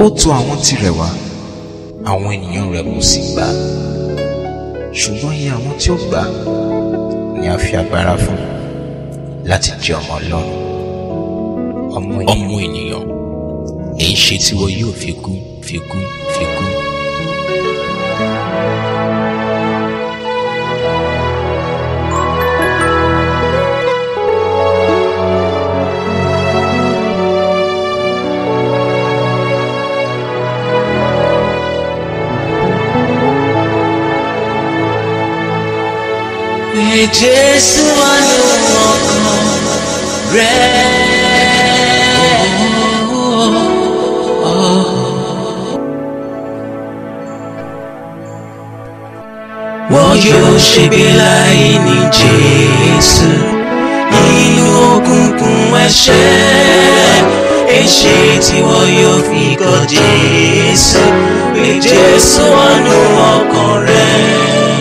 ó tọ̀ àwọn tirẹ̀ wá àwọn ènìyàn rẹ̀ kò sì gbà á ṣùgbọ́n iye àwọn tí ó gbà á ni a fi agbára fún láti jẹ́ ọmọ ọlọ́run ọmọ ọmọ ènìyàn èyí ṣe tí wọn yóò fi kú fi kú fi kú. Pé Jésù wà ní ọkàn rẹ̀. Wọ́n yóò ṣègbè láì ní Jésù nínú òkùnkùn ẹ̀ṣẹ̀. Èṣe tí wọ́n yóò fi kọ̀ Jésù pé Jésù wà ní ọkàn rẹ̀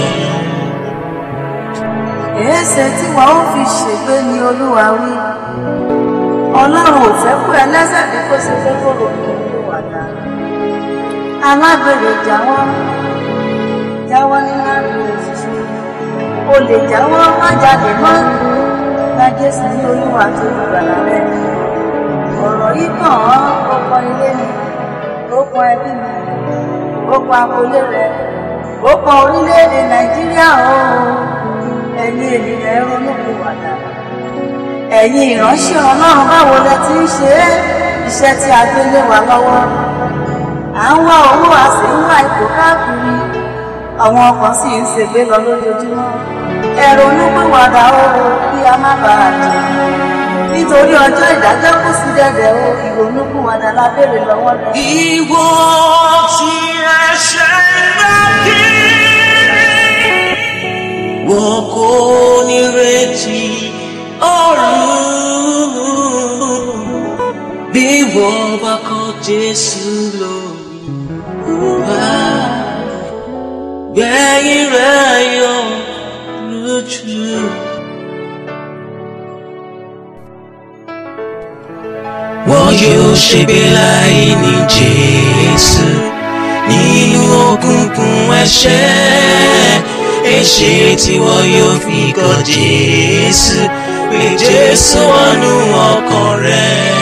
èéṣe tí wọn ó fi ṣègbé ni olúwa wí ọlọ́run ò fẹ́ kú ẹlẹ́ṣẹ̀ bí kò ṣe fẹ́ kóró olúwàdà alábèrè jáwọ́ jáwọ́ nínú àgbèrè ṣíṣe o lè jáwọ́ má jáde mọ́ gba jésù ní olúwa tó lùgbàlà rẹ ọ̀rọ̀ yìí kàn án ó pọn ilé mi ó pọn ẹbí mi ó pọn agboolé rẹ ó pọn orílẹ̀-èdè nàìjíríà o ẹ̀yin ènìyàn ẹ̀rọ olókùn wàdà ẹ̀yin ìránṣẹ́ ọlọ́run báwo lẹ ti ń ṣe é iṣẹ́ tí a gbé lé wa lọ́wọ́ à ń wá owó a sì ń wá ipò káàkiri àwọn ọkàn sì ń ṣègbé lọ lójoojúmọ́ ẹ̀rọ olókùn wàdà o kí a má bàa jẹ nítorí ọjọ́ ìdájọ́ kù sí dẹ̀dẹ̀ o ìrònúkú wàdà la béèrè lọ́wọ́ rẹ. Ìwọ tí ẹ̀ṣẹ̀ ń bá kiri wọn kò ní retí ọ̀run bí wọ́n bá kọ̀ Jésù lórí wá gbẹ̀yìn rẹ̀ yọ lójú. Wọ́n yóò ṣègbé láì ní Jésù nínú òkùnkùn ẹ̀ṣẹ̀ èṣe tí wọ́n yóò fi kọ̀ Jésù pé Jésù wọnú ọkàn rẹ̀.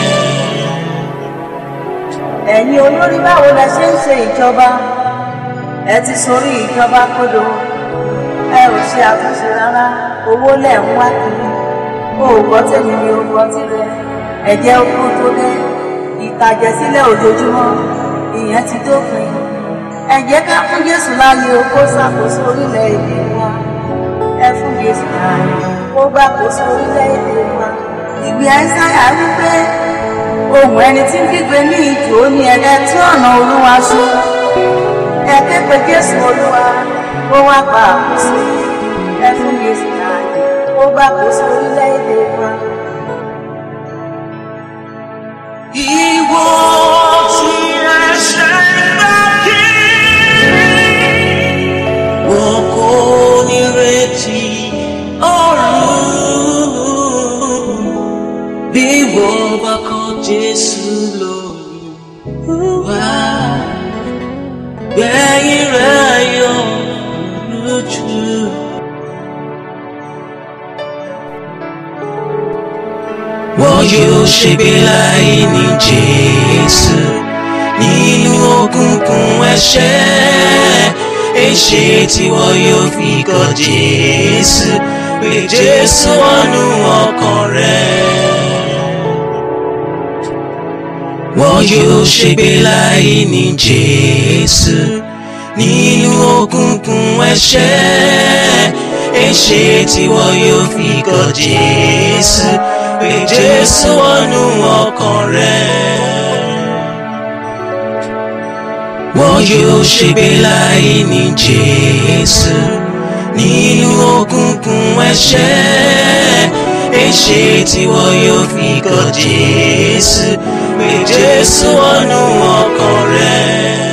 ẹ̀yin olórí báwo lẹ ṣe ń ṣe ìjọba ẹ ti sorí ìjọba kodo ẹ ò ṣe àtúnṣe rárá owó lẹ̀ ń wá kiri o ò gbọ́ tèmi ni o gbọ́ tirẹ̀ ẹ̀jẹ̀ okú tó dé ìtàjẹ̀sílẹ̀ ojoojúmọ́ ìyẹn ti dópin ẹ jẹ́ ká fún Jésù láàyè o kó ṣàkóso orílẹ̀-èdè wa ẹ fún Jésù láàyè kó gbàkóso orílẹ̀-èdè wa ìgbé Àìsáyà wípé ohùn ẹni tí ń kígbe ní ìjò ní ẹ̀rẹ́ tí ọ̀nà Olúwa ṣe ẹ ké pe Jésù Olúwa kó wá gba àkóso ẹ fún Jésù láàyè kó gbàkóso orílẹ̀-èdè wa. Ìwọ tí ẹ̀ṣẹ̀ ń bá kiri wọn kò ní retí ọ̀run bí wọ́n bá kọ̀ Jésù lórí wá gbẹ̀yìn rẹ̀ yọ lójú. Wọ́n yóò ṣègbé láì ní Jésù nínú òkùnkùn ẹ̀ṣẹ̀ èṣe tí wọ́n yóò fi kọ̀ Jésù pé Jésù wọnú ọkàn rẹ̀. Wọ́n yóò ṣègbé láì ní Jésù nínú òkùnkùn ẹ̀ṣẹ̀ èṣe tí wọ́n yóò fi kọ̀ Jésù pé Jésù wọnú ọkàn rẹ̀. Wọ́n yóò ṣègbé láì ní Jésù nínú òkùnkùn ẹ̀ṣẹ̀ èṣe tí wọ́n yóò fi kọ̀ Jésù pé Jésù wọnú ọkàn rẹ̀.